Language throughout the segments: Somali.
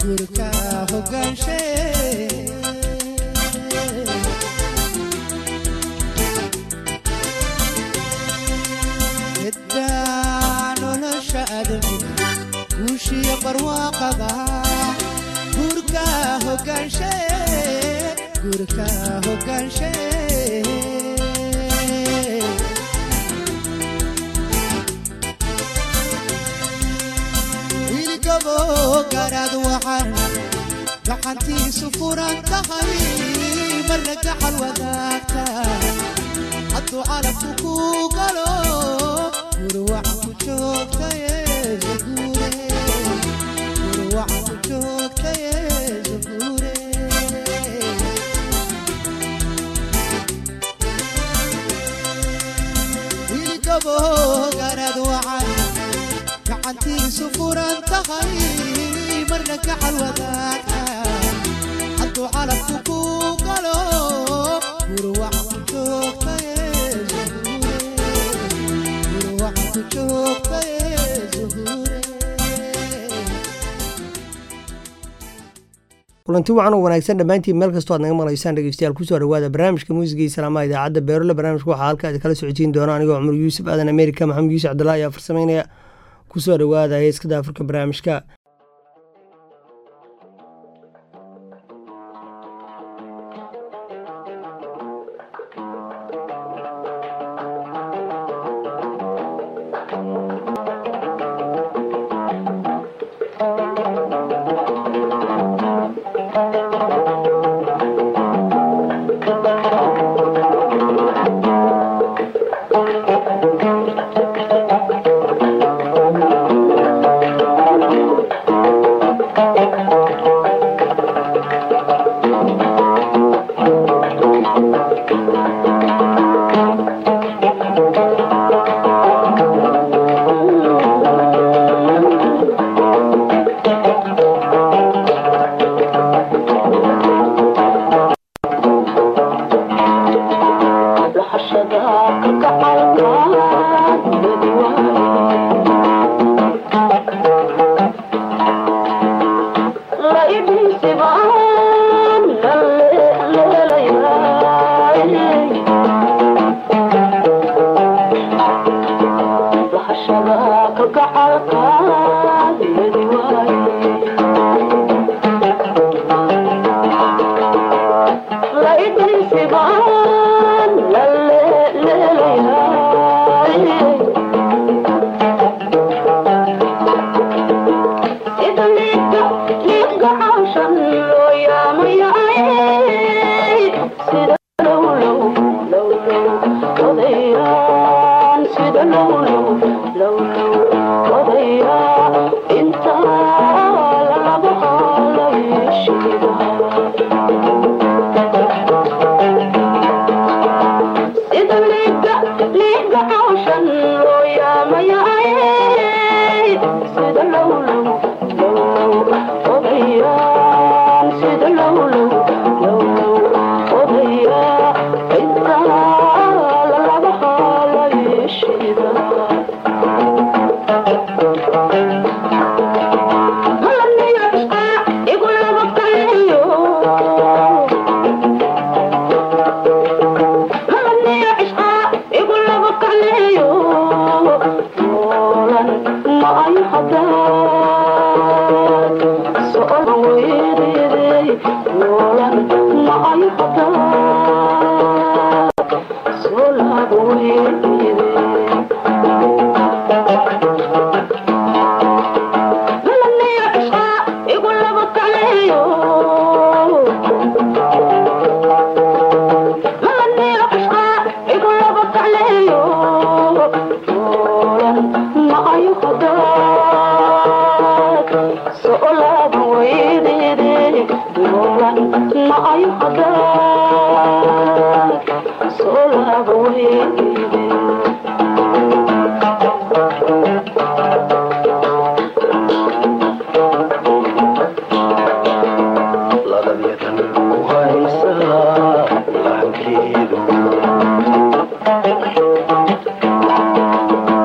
gurka hogaanshe ciddaa nolosha adamiga guushiya barwaaqada gurka hogaanshe gurka hogaanshe wiilgabo garaad waxaan gacantiisu furan tahay marna gacal wadaagta hadduu calabku ku galo gurwacan ku joogtaye zaguure gurwacan ku joogtaye zaguure wiilgabo garaad waxaan gacantiisu furan tahay marna gacal wadaagta hadduu calabku ku galo gurwacan ku joogtaye zaguure gurwacan ku joogtaye zaguure kulanti wacan oo wanaagsan dhammaantiin meel kastoo aad naga maqlaysaan dhegeystayaal kusoo dhawaada barnaamijka muusiga iyo salaamaha idaacadda beerole barnaamijka waxaa halkaadi kala socodsiin doona anigoo cumar yuusuf aadan amerika maxamed yuusuf cabdullah ayaa farsameynaya kusoo dhawaada heeskada afurka barnaamijka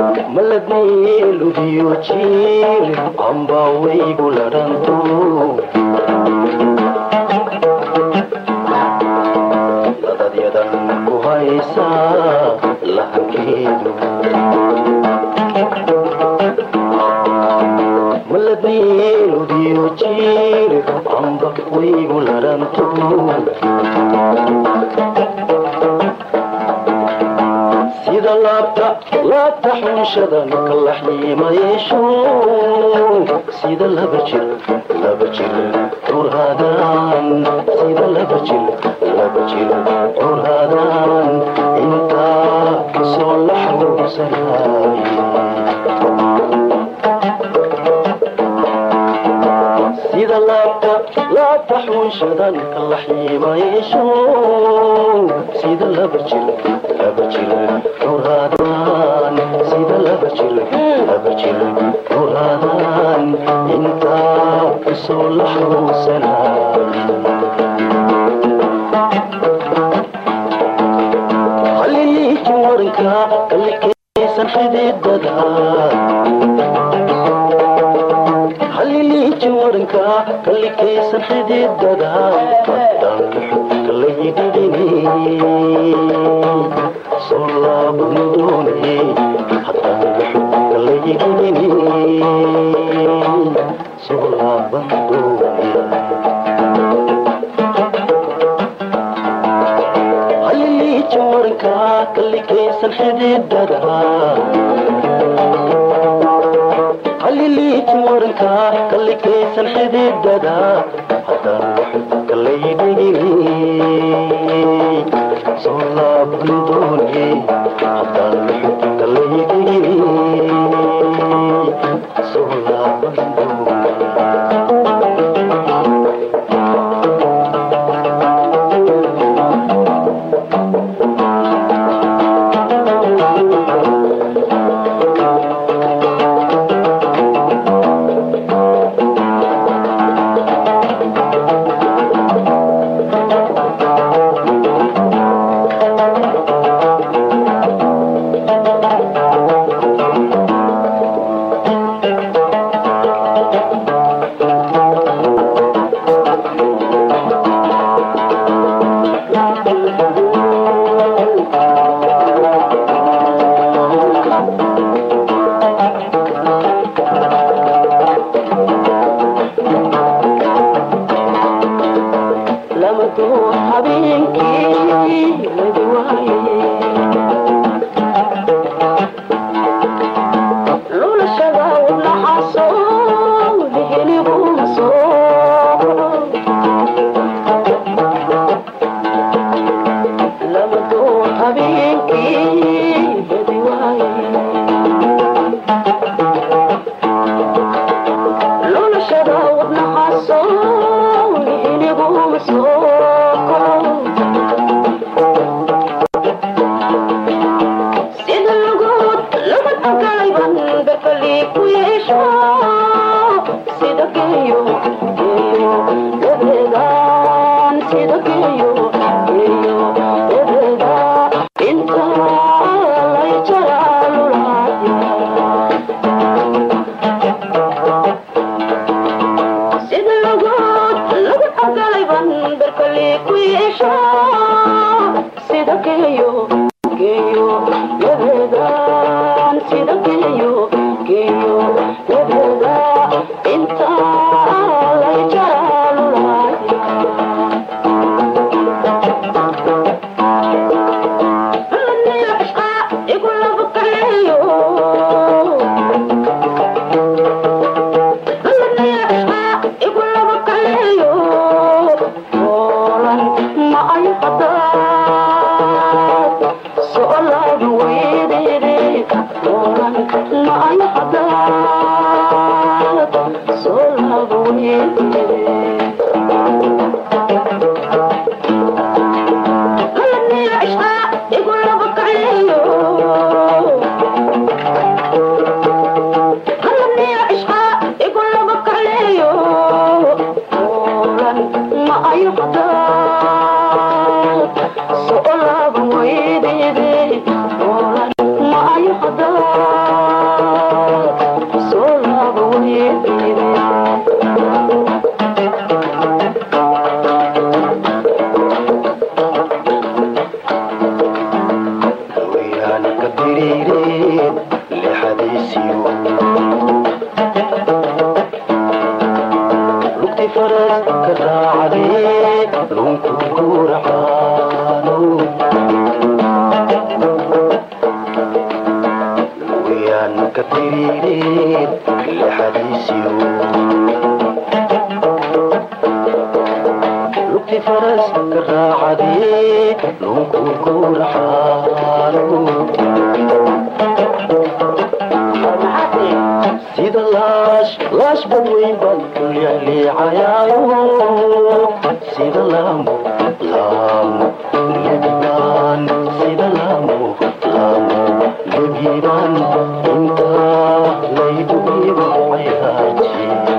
maladnaylubiyo jiir amba waygu ladhanto maraysaa lahankeedu maladeeludiyo jiir amba waygu laranto sida laabta laabta xunshadan kalaxyiima yeesho sida laba jir laba jir curhaadaan sida laba jir laba jir curhaadaan intaa kasoo la xawsanaaye sida laabta laabta xunshadan kalaxyiima yeesho sida laba jir laba jir curhaadaan sida laba jir laba jir curhaadaan intaa kasoo la xawsanaaye halliliiki waranka kalikaysan xididada halliliiki waranka kalikaysan xididada haddaan luxudka layidhidhini soo laaban doone haddaan luxudka layidhidhini soo laaban doone halliliiki waranka kalikaysan xididada halliliiki waranka kalikaysan xididada haddaan luxudka laydhigini soo laaban doone haddaan luxudka laydhigini soo laaban doone lamaduu habeenkii lagu waayay lulashada wadnaxaasoo lihiliguma soo lamaduu habeenkii lagu waayay lulashada wadnaxaasoo lihiliguma soo sida lugud lugud ankalayban berkali ku yeesho sida geeyo geeyo dabeedaan sida geeyo geeyo dabeeda inta lay jaraalulaya sida lugud lugud ankalayban berkali ku yeesho sida geeyo geeyo dabeedaan sida geeyo geeyo dabeeda inta lay jaraalulaya faras ka raacdee lunku guracaano wayaan ka tiriireen lixadiisiyo lugti faras ka raacdee lunku guracaano sida laash laash badweyn baan ku leecleecayaayo sida laamo laamo lebibaan sida laamo laamo lebibaan intaa laydugiba cayaaji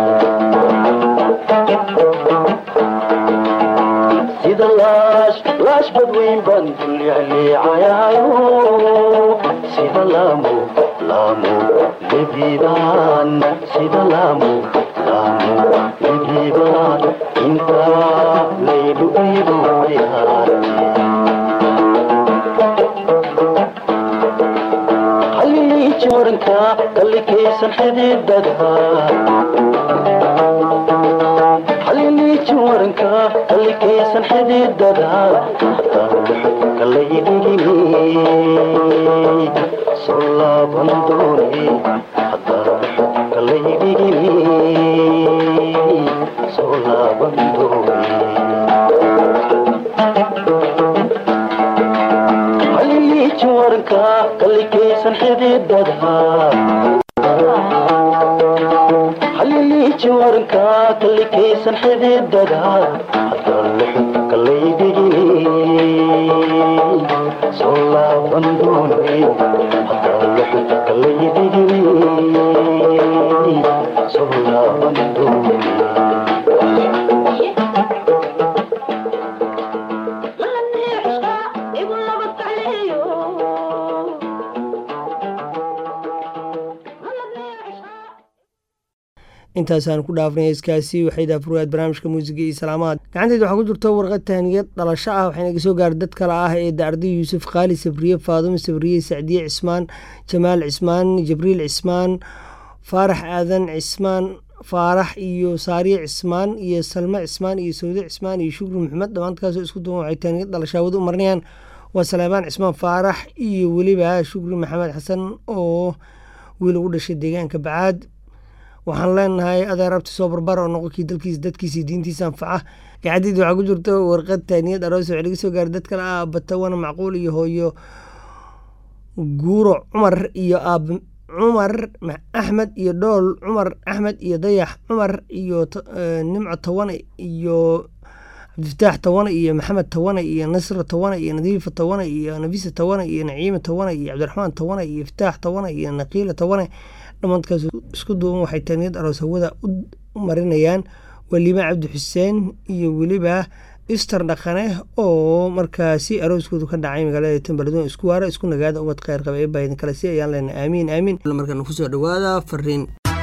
sida laash laash badweyn baan ku leecleecayaayo sida laamo laamo lebibaan sida laamo laamo lebibaan intaa laydugiba cayaaji hallii jooranka kallikaysan xididada hallii jooranka kallikaysan xididada kalaydigini soo laaban doone kalaydigini soo laaban doone hallii jooranka kallikaysan xididada hallii jooranka kallikaysan xididada kalaydigini soo laaban doone kalaydigini soo laaban doone intaasaan ku dhaafnay heeskaasi waxay daafurwaad barnaamijka muusiga iyo salaamaad gacanteed waxaa ku jirta warqad tahniyad dhalasho ah waxayna ga soo gaaray dad kale ah ee dacrdi yuusuf khaali sabriye faadumo sabriye sacdiye cismaan jamaal cismaan jibriil cismaan faarax aadan cismaan faarax iyo saariye cismaan iyo salme cismaan iyo sawde cismaan iyo shukri maxamed dhammaantkaasoo isku duwan waxay tahniyad dhalashaawada u marinayaan waa salaamaan cismaan faarax iyo weliba shukri maxamed xasan oo wiil ugu dhashay deegaanka bacaad waxaan leenahay adeer abti soo barbar oo noqonkii dalkiisa dadkiisa diintiisa anfaca gacadiid waxaa ku jirta warqad taaniyad aroos waxay laga soo gaaray dad kale ah batawana macquul iyo hooyo guuro cumar iyo aab cumar axmed iyo dhool cumar axmed iyo dayax cumar iyo nimco tawane iyo cabdifataax tawane iyo maxamed tawane iyo nasra tawane iyo nadiifa tawane iyo nafisa tawane iyo naciima tawane iyo cabdiraxmaan tawane iyo iftaax tawane iyo naqiila tawane dhammaadkaas isku duuban waxay taaniyad aroos hawada u marinayaan weliba cabdi xuseen iyo weliba ister dhaqane oo markaasi arooskoodu ka dhacay magaalada tambaladon isku waara isku nagaada ubad kheyr qaba ee baydin kale si ayaan leenahay aamiin aamiin markaan kusoo dhawaada fariin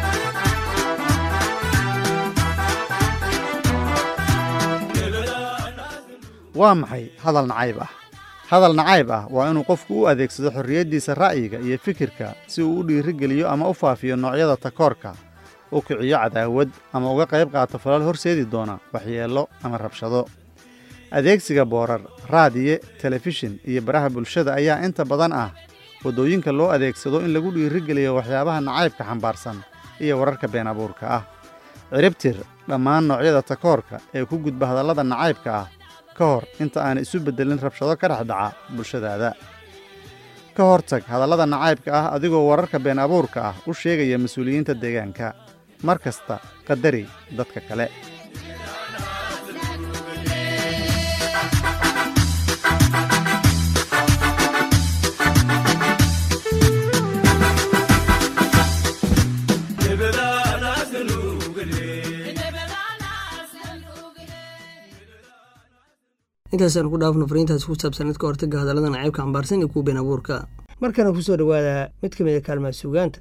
waa maxay hadal nacayb ah hadal nacayb ah waa inuu qofku u adeegsado xorriyaddiisa ra'yiga iyo fikirka si uu u dhiirigeliyo ama u faafiyo noocyada takoorka u kiciyo cadaawad ama uga qayb qaato falal horseedi doona waxyeello ama rabshado adeegsiga boorar raadiye telefishin iyo baraha bulshada ayaa inta badan ah waddooyinka loo adeegsado in lagu dhiirigeliyo waxyaabaha nacaybka xambaarsan iyo wararka been abuurka ah ciribtir dhammaan noocyada takoorka ee ku gudba hadallada nacaybka ah ka hor inta aan isu beddelin rabshado ka dhex dhaca bulshadaada ka hortag hadallada nacaybka ah adigoo wararka been abuurka ah u sheegaya mas-uuliyiinta deegaanka mar kasta qadari dadka kale intaasaan ku dhaafno fariintaas ku saabsan idka hortaga hadallada nacaybka xambaarsan iyo kuwa been abuurka markana kusoo dhawaada mid ka mid a kaalmaha suugaanta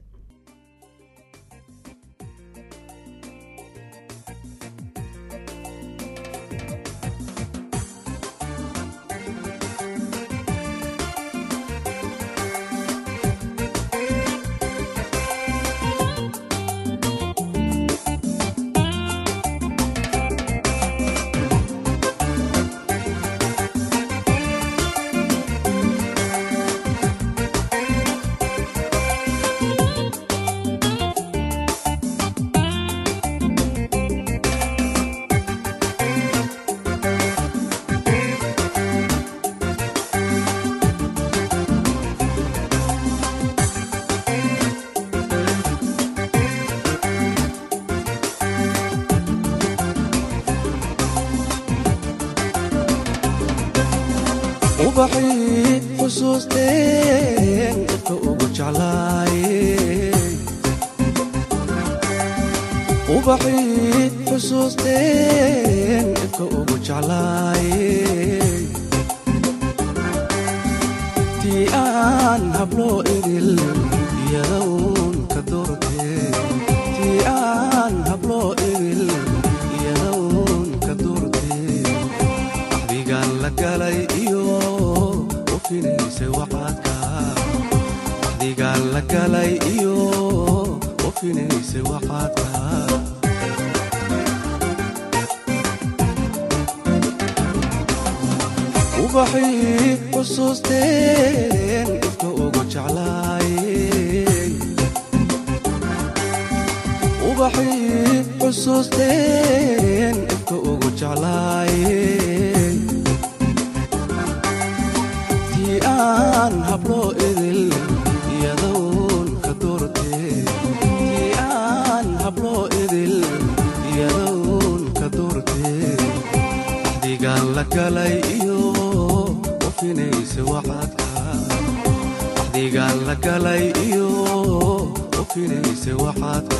ubaxii xusuusteen dadka ugu jeclaayey ubaxii xusuusteen dadka ugu jeclaayey tii aan habloo idil iyadown ka doortee tii aan habloo idil iyadown ka doortee axdigaan la galay iyo u finaysay waxaadka axdigaan la galay iyo u finaysay waxaadka ubaxii xusuusteen dadka ugu jeclaayey ubaxii xusuusteen dadka ugu jeclaayey tii aan habloo idil iyadown ka doortee tii aan habloo idil iyadown ka doortee axdigaan la galay iyo u finaysay waxaadka axdigaan la galay iyo u finaysay waxaadka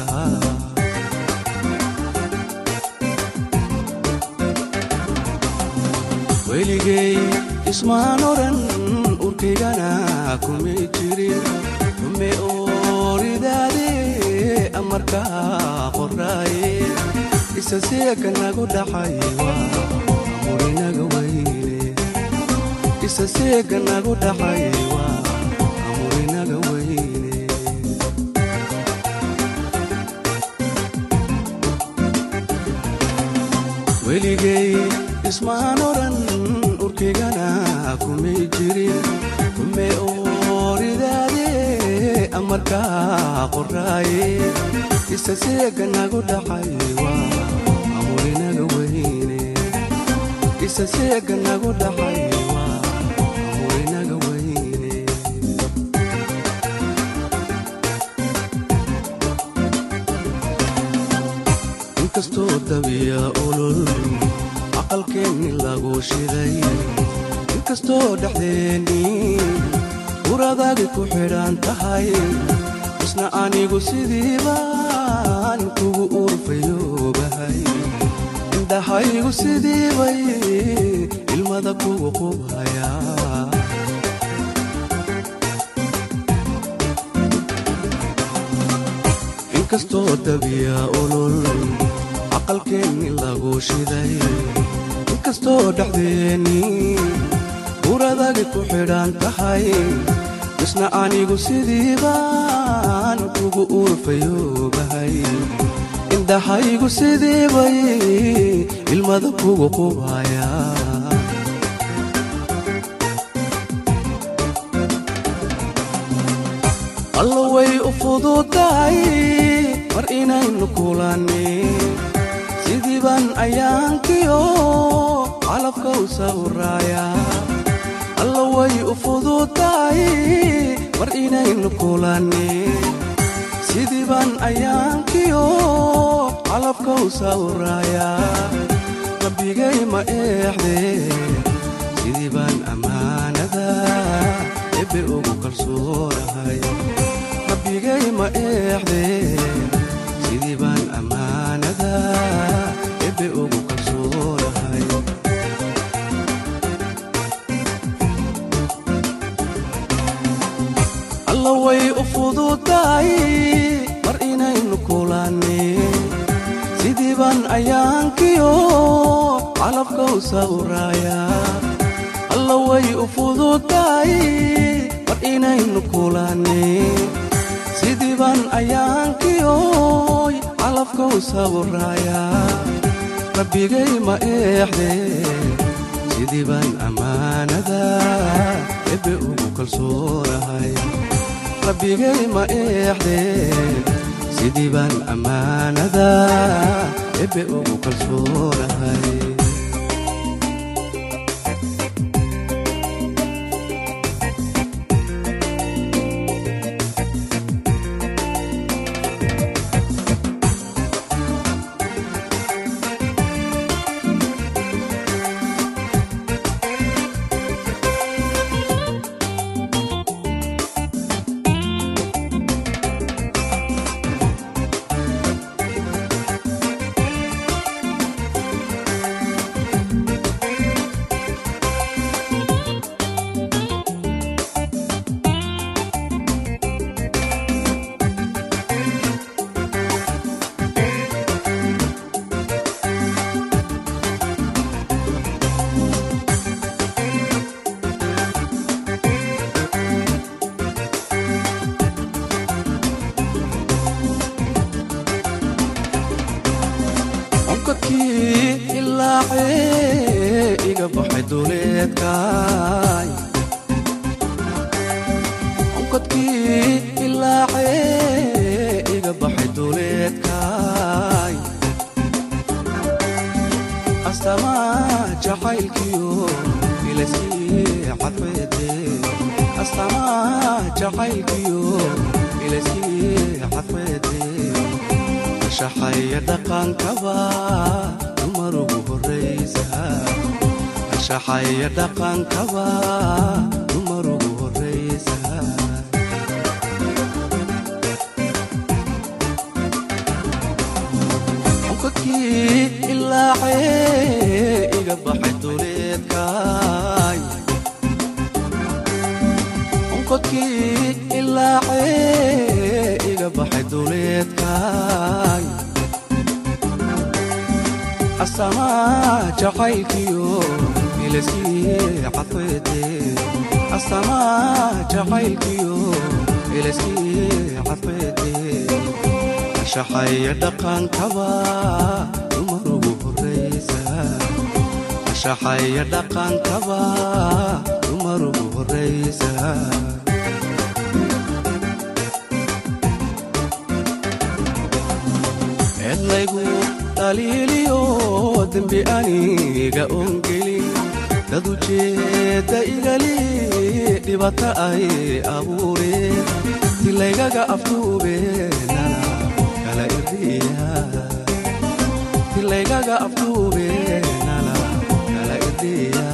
weligay ismaan oran urkaygana kumay jirin xume ooridaade amarkaa qoraaye isa seeka nagu dhaxay waa amurinaga weyne isa seeka nagu dhaxay waa amurinaga weyne weligay ismaan oran urkaygana kumay jirin xume ooridaade amarkaa qoraaye isa seega nagu dhaxay waa amurinaga weyne isa seega nagu dhaxay waa amurinaga weyne inkastoo dabiya olol aqalkeenni lagu shiday inkastoo dhexdeennii uradaadi ku xidhan tahay isna anigu sidii baan kugu urfayoobahay indhahaygu sidii bay ilmada kugu qubhayaa inkastoo dabiya olol aqalkeenni lagu shiday inkastoo dhexdeennii uradagi ku xidhan tahay isna anigu sidii baan kugu urfayoobahay indhahaygu sidii bay ilmada kugu qubhayaa alla way u fududahay mar inaynu kulannin sidii baan ayaankiyo calafka u sawraaya alla way u fududahay mar inaynu kulannin sidii baan ayaankiyo calafka u sawraaya rabbigay ma eexde sidii baan ammaanada ebe ugu kalsoonahay rabbigay ma eexde sidii baan ammaanada ebe ugu kalsoonahay alla way u fududahay mar inaynu kulannin sidii baan ayaankiyo calafka u sawraaya alla way u fududahay mar inaynu kulannin sidii baan ayaankiyo calafka u sawraaya rabbigay ma eexde sidii baan ammaanada ebe ugu kalsoonahay rabbigay ma eexde sidii baan ammaanada ebe ugu kalsoonahay ilaacee iga baxay duleedkaay onkadkii ilaacee iga baxay duleedkaay astamaa jacaylkiyo ilaskii cadfeede astamaa jacaylkiyo ilaskii cadfeede ashaxaya dhaqankaba dumar ugu horraysa ashaxaya dhaqankaba dumar ugu horraysa onkadkii ilaacee iga baxay duleedkaay onkadkii ilaacee iga baxay duleedkaay astamaa jacaylkiyo ilaskii cadfeede astamaa jacaylkiyo ilaskii cadfeede ashaxaya dhaqankaba dumar ugu horraysa ashaxaya dhaqankaba dumar ugu horraysa eedlaygu dhaliiliyo dembi aniga ongelin dad ujeedda igali dhibata ay abuureen tilaygaga aftuubeenana kala irdiya tilaygaga aftuubeenana kala irdiya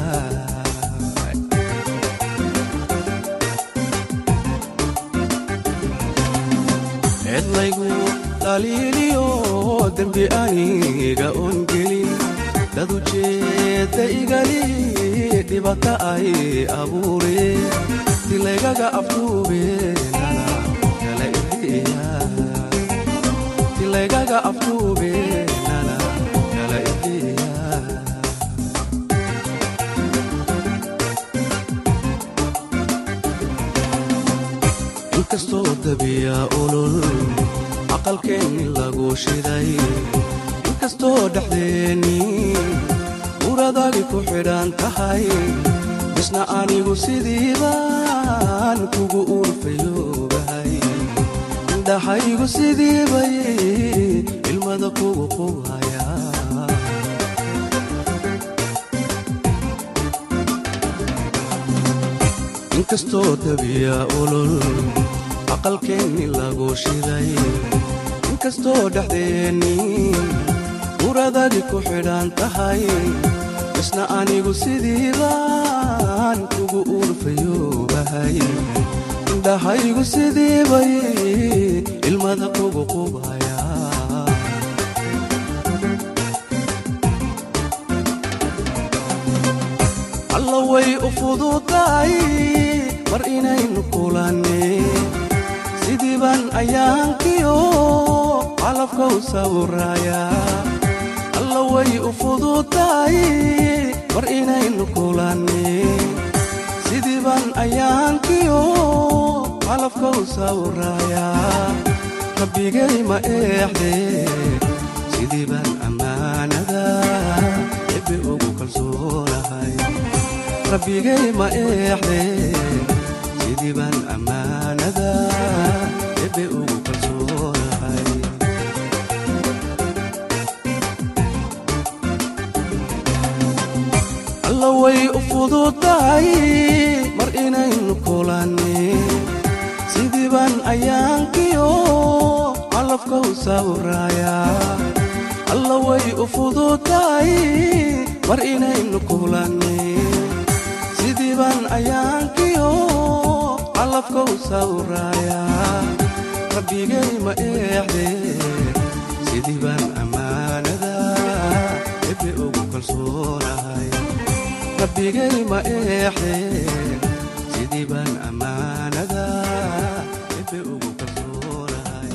eedlaygu dhaliiliyo dembi aniga ongelin dad ujeedda igali dhibata ay abuureen tilaygaga aftuubeenana kala irdiya tilaygaga aftuubeenana kala irdiya inkastoo dabiya olol aqalkeenni lagu shiday inkastoo dhexdeenni uradagi ku xidhan tahay misna anigu sidiibaan kugu urfayoobahay indhahaygu sidiibay ilmada kugu qubhaya inkastoo dabiya olol aqalkeenni lagu shiday inkastoo dhexdeenni uradagi ku xidhan tahay isna anigu sidiibaan kugu urfayoobahay indhahaygu sidiibay ilmada kugu qubhaya alla way u fududahay mar inaynu kulanne sidii baan ayaankiyo calafka u sawiraya alla way u fududahay mar inaynu kulanne sidii baan ayaankiyo calafka u sawiraya rabbigay ma eexde sidii baan ammaanada ebe ugu kalsoonahay rabbigay ma eexde sidii baan ammaanada ebe ugu kalsoonahay alla way u fududahay mar inaynu kulanne sidii baan ayaankiyo calafka u sawiraya alla way u fududahay mar inaynu kulanne sidii baan ayaankiyo calafka u sawiraya rabbigay ma eexde sidii baan ammaanada ebe ugu kalsoonahay rabbigay ma eexde sidii baan ammaanada ebe ugu kalsoonahay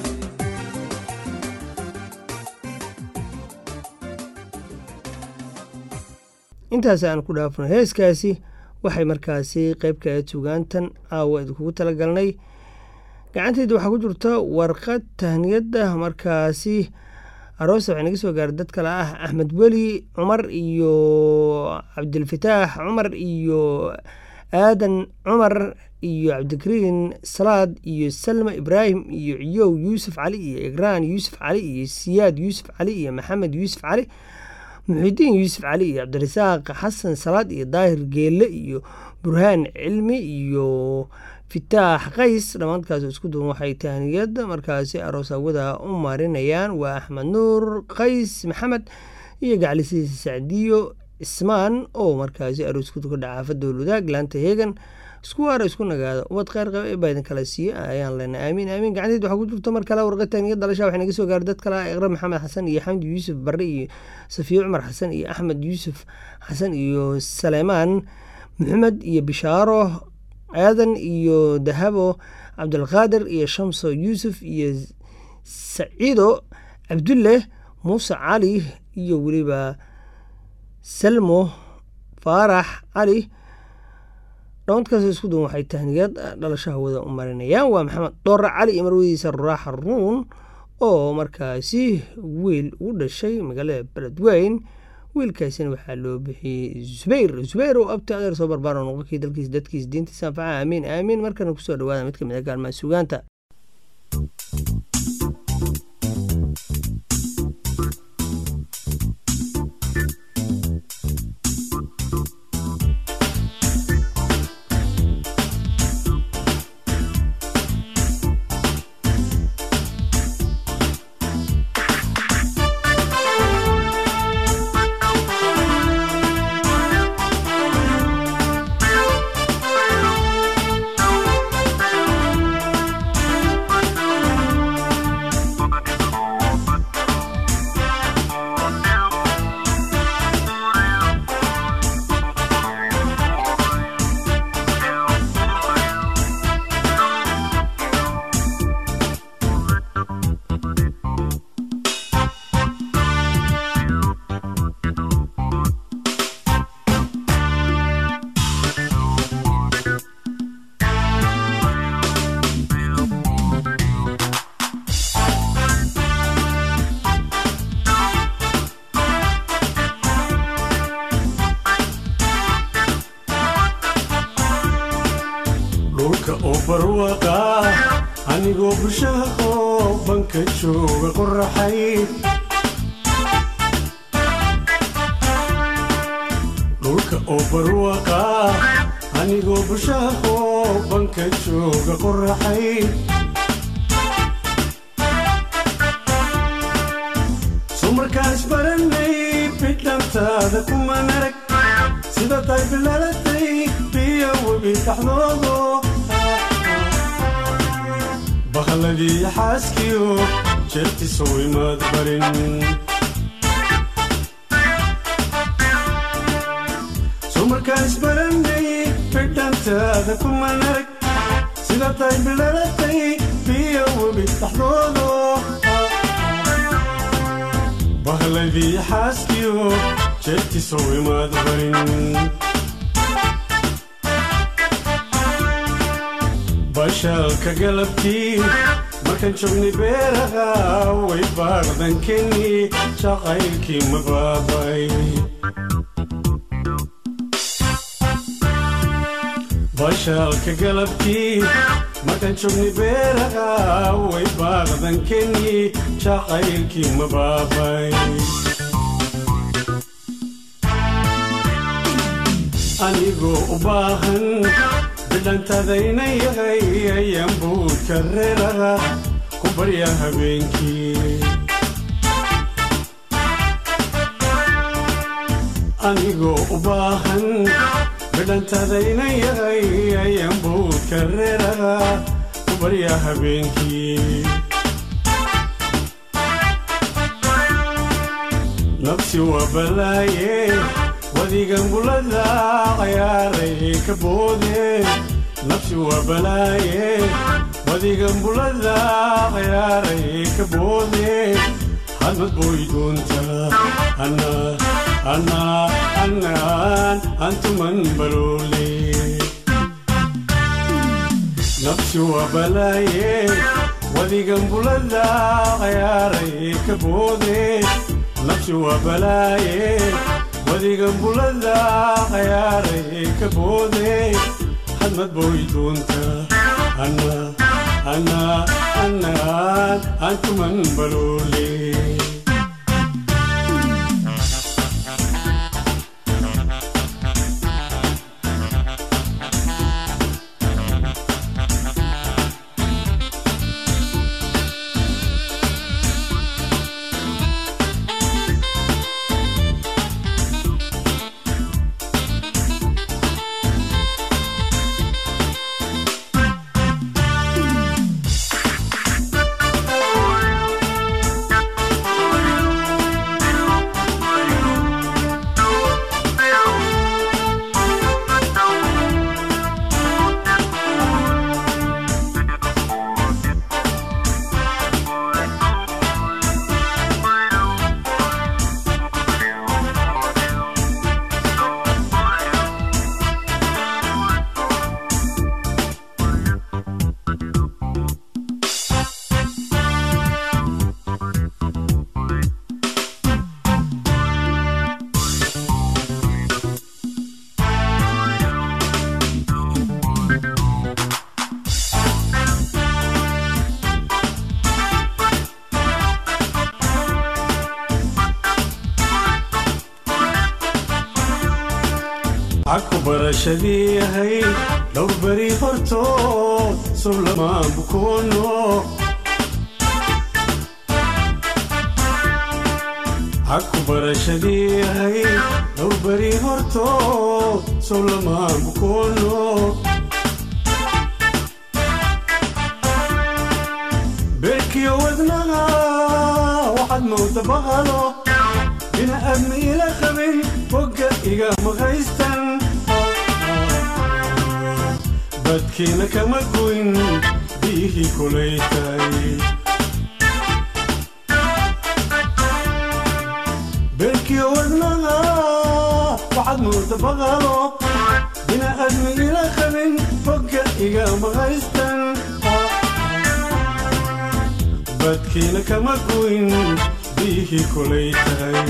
intaas aan ku dhaafno heeskaasi waxay markaasi qeyb ka ahayd sugaantan caawa idinkugu talagalnay gacanteyda waxaa ku jirta warqad tahniyada markaasi aroosa waxay naga soo gaaray dad kale ah axmed weli cumar iyo cabdilfataax cumar iyo aadan cumar iyo cabdikariin salaad iyo salma ibraahim iyo ciyow yuusuf cali iyo igraan yuusuf cali iyo siyaad yuusuf cali iyo maxamed yuusuf cali muxidiin yuusuf cali iyo cabdirasaaq xasan salaad iyo daahir geelle iyo burhaan cilmi iyo fitaax qays dhammaankaas isku duwan waxay tahniyad markaasi aroos awada u marinayaan waa axmed nuur qays maxamed iyo gaclisiisa sacdiyo ismaan oo markaasi aroosku ka dhaca xaafada wadaag laanta heegan isku waara isku nagaada ubad kheyr qaba ee baadan kala siiye ayaan lena aamiin aamiin gacanteed waxaa ku jirto mar kale warqa tahniyad dhalasha waxay naga soo gaaray dad kale ah iqra maxamed xasan iyo xamdi yuusuf barre iyo safiye cumar xasan iyo axmed yuusuf xasan iyo saleymaan maxamed iyo bishaaro aadan iyo dahabo cabdulqaadir iyo shamso yuusuf iyo saciido cabdulle muuse cali iyo weliba salmo faarax cali dhawankaas isku duwan waxay tahniyad dhalashaha wada u marinayaan waa maxamed dhoore cali iyo marwadiisa raaxa ruun oo markaasi wiil ugu dhashay magaalada beledweyn wiilkaasina waxaa loo bixiyey zubayr zubayr oo abti adeer soo barbaaro noqonkii dalkiis dadkiis diintiisa anfaca aamiin aamiin markana kusoo dhawaada mid kamid a gaalmaha sugaanta dhulka oo barwaqa anigoo bulshaha oo banka jooga qoraxay dhulka oo barwaqa anigoo bulshaha oo banka jooga qoraxay sumarkaas baranay bidhantaada kuman arag sida tay bilaalatay biyo webi dhaxdoodo bahalladii xaaskiyo jeertisow imaad barin sumarkaas baranay bidhantaada kuman arag sida tay bilaalatay biyo webi dhaxdoodo bahladii xaaskiyo jeertisow imaad barin bashaalka galabtii markaan joognay beeraha way baaqdankeni jaqaylkii ma baabay bashaalka galabtii markaan joognay beeraha way baaqdankeni jaqaylkii ma baabay anigoo u baahan bidhantadayna yahay ayaan buudka reeraha ku barya habeenkii anigoo u baahan bidhantadayna yahay ayaan buudka reeraha ku barya habeenkii nafsi waa balaaye wadigan bulada cayaaray ka boode nafsi waa balaaye wadigan bulada cayaaray ka boode hadmad boy doonta ana ana anaan antuman baloole nafsi waa balaaye wadigan bulada cayaaray ka boode nafsi waa balaaye wadigan bulada cayaaray ka boode hadmad boy doonta ana ana anaan antuman baloole aku barashadii ahayd dhowr beri hortood sublamaan bukoono aku barashadii ahayd dhowr beri hortood sublamaan bukoono beerkiyo wadnaha waxaad mooda bahalo bina aadmi ila qabin bogga iga maqaystan badkiina kama goyn biyihii kulaytay beerkiyo wadnaha waxaad mooda baqalo bina aadmi ila qabin bogga iga maqaystan badkiina kama goyn biyihii kulaytay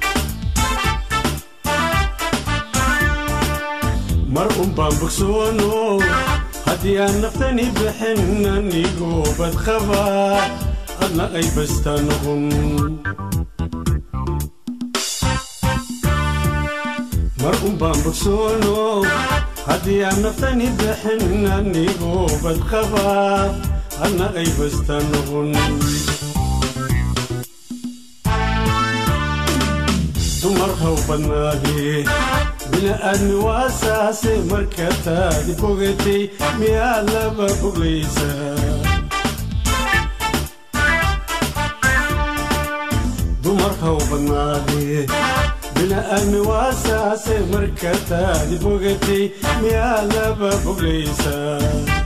mar un baan bogsoono haddii aan naftani bixin anigoo badqaba adna ay basta noqon mar un baan bogsoono haddii aan naftani bixin anigoo badqaba adna ay basta noqon dumar haw badnaadee bini'aadmi waa saase marka taadi bogatay miyaa laba boglaysaa dumar haw badnaadee bini'aadmi waa saase marka taadi bogatay miyaa laba boglaysaa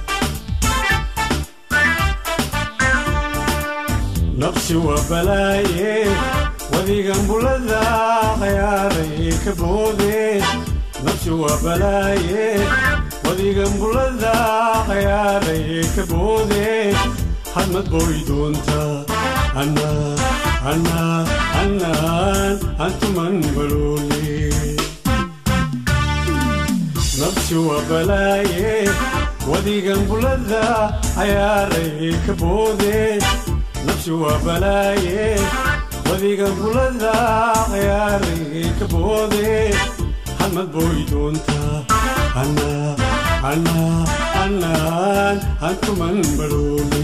nafsi waa balaaye wadigan bulada cayaaray ka boode nafsi waa balaaye wadigan bulada cayaaray ka boode hadmad boy doonta ana ana anaan antuman baloole nafsi waa balaaye wadigan bulada cayaaray ka boode nafsi waa balaaye wadigan bulada cayaaray ka boode hadmad boy doonta ana ana anaan antuman baloole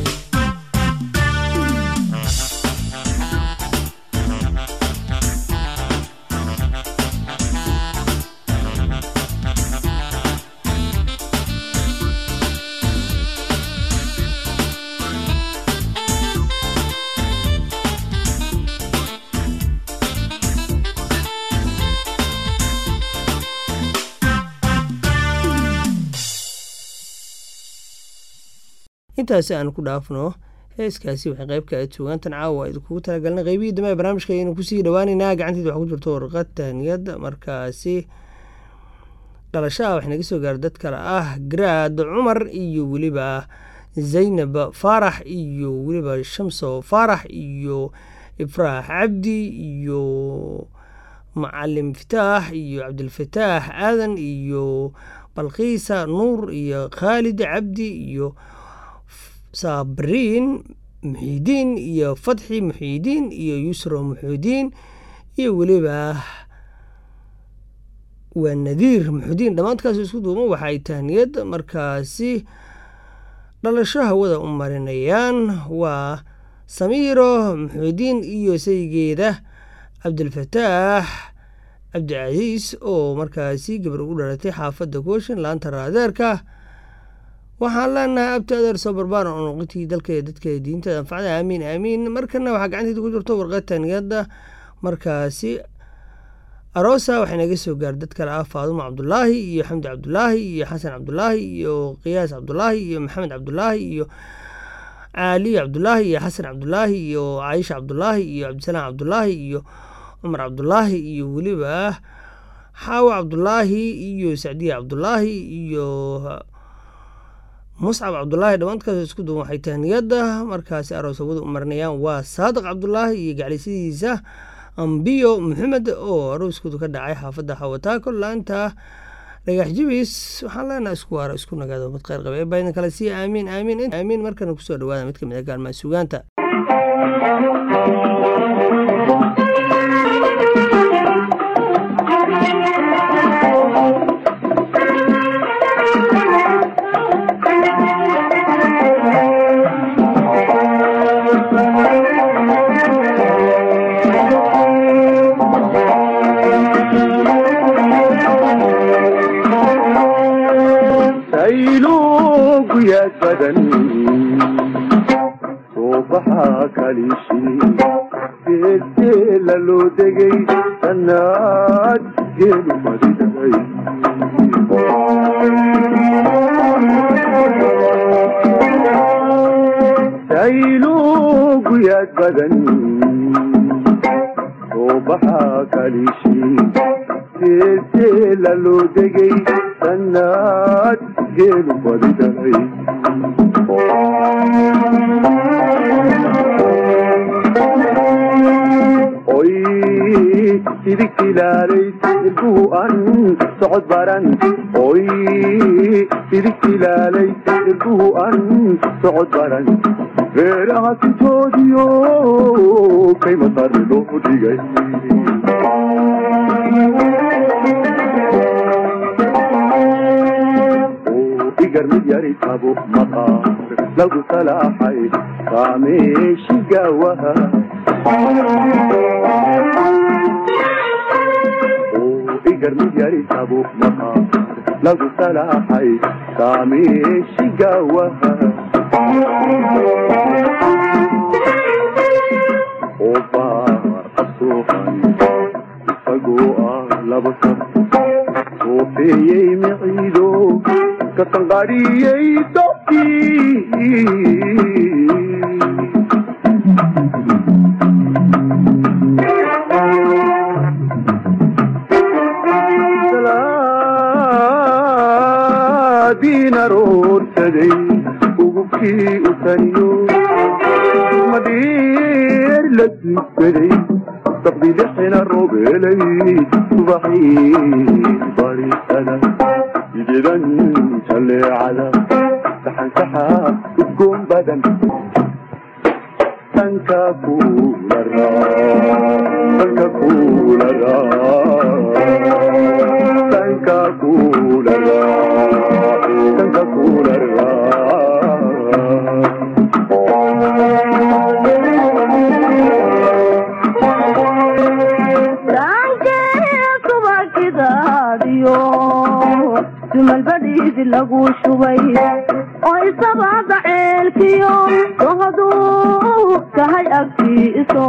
intaasi aan ku dhaafno heeskaasi waxay qayb ka ahayd sugaantan caawa idinkugu talagalnay qeybihii dambe ee barnaamijka ayaynu kusii dhawaaneynaa gacanteeda waxaa ku jirto warqad tahniyad markaasi dhalashaha wax naga soo gaara dad kale ah garaad cumar iyo weliba zaynab faarax iyo weliba shamso faarax iyo ifraax cabdi iyo macalim fitaax iyo cabdilfataax aadan iyo balqiisa nuur iyo khaalid cabdi iyo sabriin muxiidiin iyo fatxi muxiidiin iyo yusro muxiidiin iyo weliba waa nadiir muxudiin dhammaantkaas isku duuban waxaay tahniyad markaasi dhalasho hawada u marinayaan waa samiiro muxuudiin iyo saygeeda cabdilfataax cabdicasiis oo markaasi gabar ugu dhalatay xaafadda kooshin laanta raadeerka waxaan leenahay abti adeer soo barbaaran oo noqotii dalka dadka diintada anfacda aamiin aamiin markana waxaa gacanteeda ku jirto warqad tahniyada markaasi aroosa waxay naga soo gaar dad kale ah faadumo cabdulaahi iyo xamdi cabdulaahi iyo xasan cabdulaahi iyo qiyaas cabdulaahi iyo maxamed cabdulaahi iyo caali cabdulaahi iyo xasan cabdulaahi iyo caayisha cabdulaahi iyo cabdisalaam cabdulaahi iyo cumar cabdulaahi iyo weliba xaawo cabdulaahi iyo sacdiya cabdulaahi iyo muscab cabdulaahi dhammaantkaas isku duwan waxay tahniyada markaasi aroos hawada u marinayaan waa saadiq cabdulaahi iyo gaclisidiisa ambiyo maxamed oo arooskoodu ka dhacay xaafadda xawataako laanta dhagax jibis waxaan leenaha isku waara isku nagaado mid kheyr qaba ee baydan kale sii aamiin aamiin aamiin markana kusoo dhawaada mid kamid a gaalmaha sugaanta saylugu yaad badan soo baxaa kaliishii geedgeela loo degay sannaad geelu fadhiday saylugu yaad badan soo baxaa kaliishii geedgeela loo degay sannaad geelu fadhiday oy idigtilaalay ilbuhu an socod baran oy idigtilaalay ilbuhu an socod baran reeraha sintoodiyo kayma sarri loo dhigay igar mid yari tabo maqaar lagu salaaxay kaameeshi gaawaha igar mid yari tabo maqaar lagu salaaxay kaameeshi gaawaha oo baar asuuqan isagoo ah laba saf soofeeyey miciido katanqadhiyey dobkii salaadiin aroorsaday ugubkii u taniyo madhiir la dugsaday saqdilixina roobelay subaxii barisada sideedan jaleecada saxansaxa udgoon badan danka kula danka kula danka kula danka kula dumalbadhiidi lagu shubay oo isabada ceelkiyo dohaduu tahay agtiiso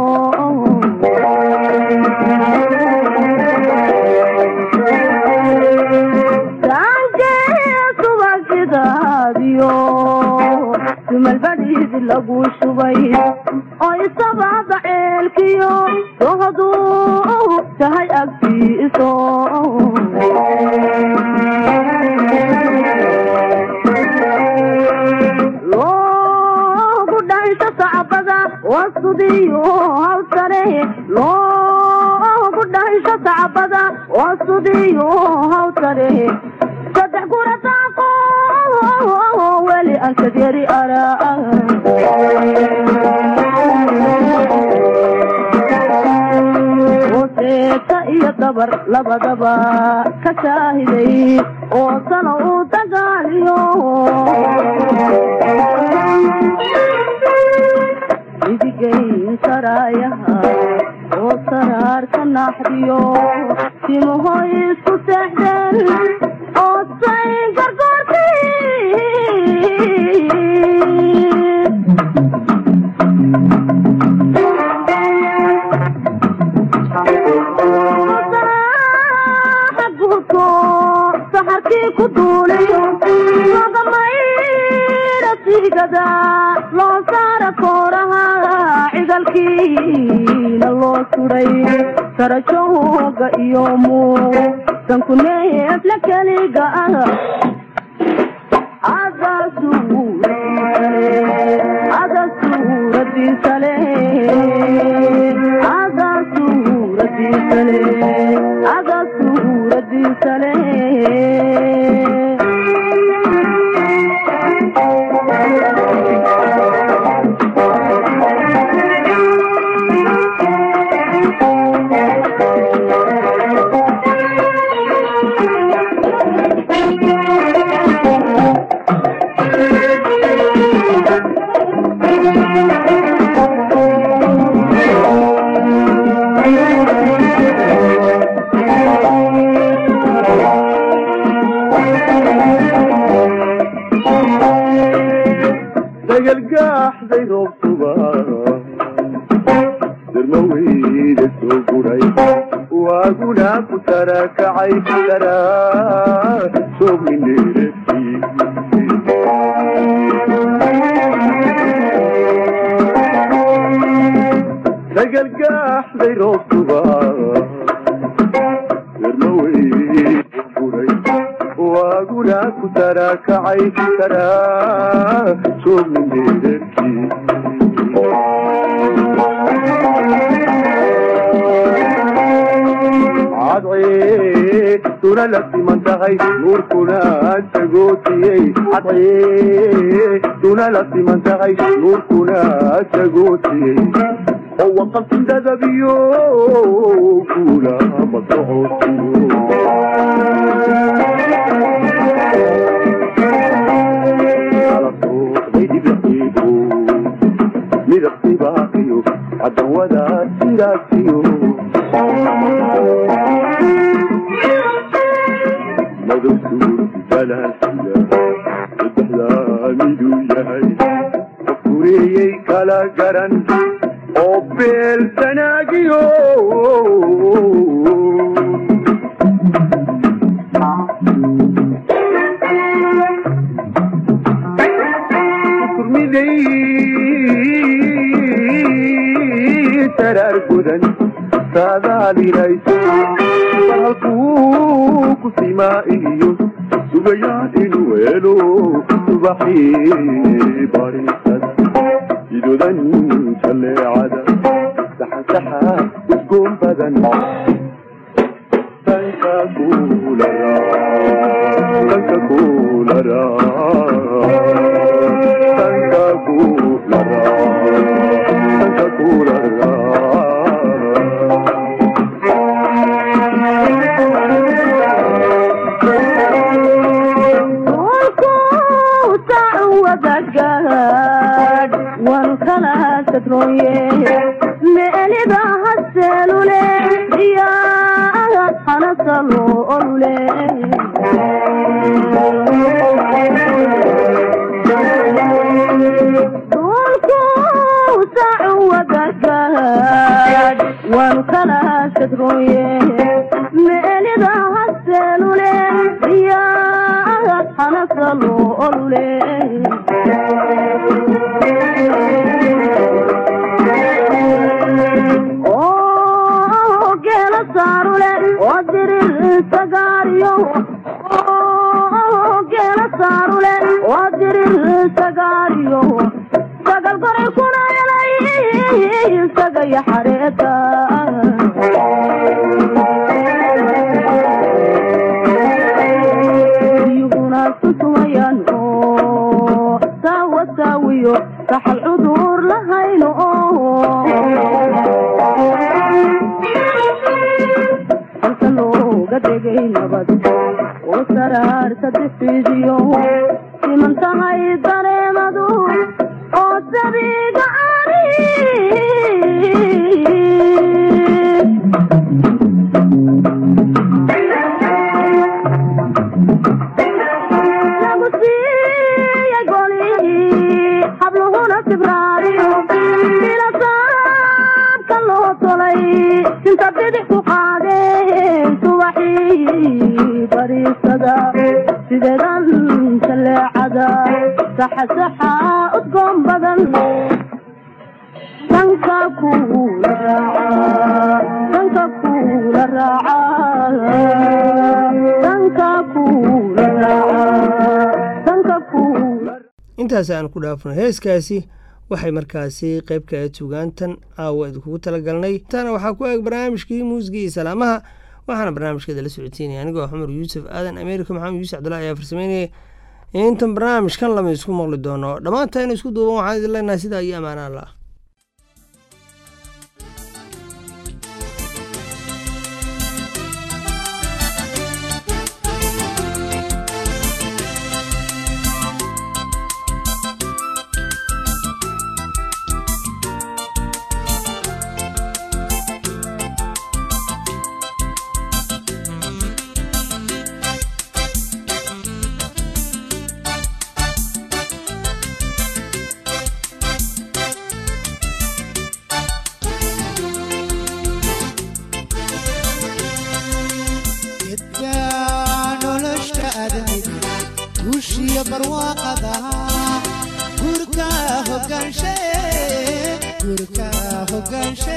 subagidaadiyo dumalbadhiidi lagu shubay oo isabada ceelkiyo dohaduu tahay agtiiso loo sudiyo hawsare loogu dhahisho tacbada oo sudiyo hawsare saddex kuna taaqo weli aan kadyari araa hooseeta iyo dabar labadaba ka shaahiday oo sano uu dagaaliyo idigayn saraayaha oo saraarka naaxdiyo timahoy isku seexdeen oo say gargoortii guurko saxarkii ku duulayo lagamayra sigada loo saara kooraha cigalkiina loo suday sarajooga iyo muu sanku neefla keliga ah ada suuradiisale ada suuradiisale ada suuradiisale dagalgaaxday roobtuba darmaweyda soo guray waaguna ku tarakacay daraa soogmineerati dagalgaaxday roobtuba darmaweyda guray waaguna ku tarakacay daraa soogmineerati cadcee duna la siman tahay nuurkuna tagootiyey cadcee duna la siman tahay nuurkuna tagootiyey oo waqafin dadabiyo kula masocotiyo midabtibaaqiyo cadawada siraasiyo madowsuur balaasida saddexdaa miduu yahay fureeyey kala garan oo beel sanaagiyo kurmiday saraar gudan saadaaliraysa halkuu ku simaa iyo sugayaan inuu helo subaxii barisad idodan jaleecada saxansaxa udgoon badan danka kuulara danka kuulara danka kuulara danka kuulara wan kala sadrooye meelida haseelule diyaa hanasalo olule dulku sacu wadagaad wan kala sadrooye meelida haseelule diyaa hanasalo olule oo geela saarule oo dirir sagaariyo oo geela saarule oo dirir sagaariyo sagal goray kuna helay looga dhigay nabad oo saraarta dhifidiyo siman tahay dareemadu oo sabiga ari lagu siiyey golihii habluhuna sibraariyo ilasaabka loo tolay inta bidix ku qaadeen subaxii bariisada sideedan jaleecada saxasaxa udgoon badan danka kuula raaca danka kuula raaca danka kuula raaca danka kuula intaas aan ku dhaafno heeskaasi waxay markaasi qayb ka ahayd sugaantan caawa idinkugu talagalnay tana waxaa ku eeg barnaamijkii muusigii iyo salaamaha waxaana barnaamijkeeda la socodsiinaya anigoo xumar yuusuf aadan ameerika maxamed yuusuf cabdullahi ayaa farsameynaya intan barnaamijkan lama isku maqli doono dhammaanta inu isku duuban waxaan idin leenahay sidaa iyo ammaana allah gedka nolosha aadamiga guushiyo barwaaqada gurka hogaanshe gurka hogaanshe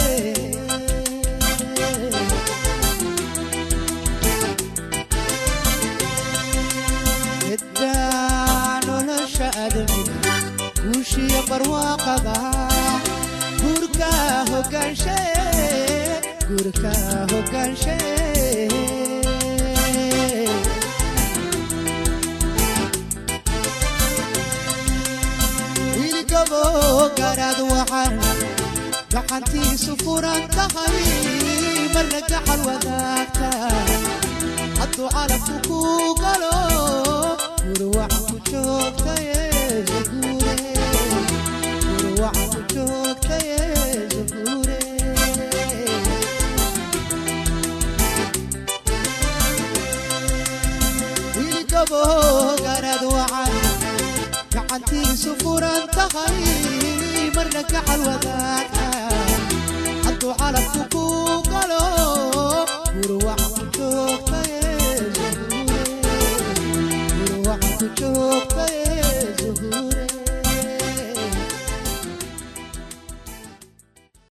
gedka nolosha aadamiga guushiyo barwaaqada gurka hogaanshe gurka hogaanshe wiilgabo garaad waxaan gacantiisu furan tahay marna gacal wadaagta hadduu calabku ku galo gurwac ku joogtaye zaguure gurwac ku joogtaye zaguure wiilgabo garaad waxaan gacantiisu furan tahay marna gacal wadaagta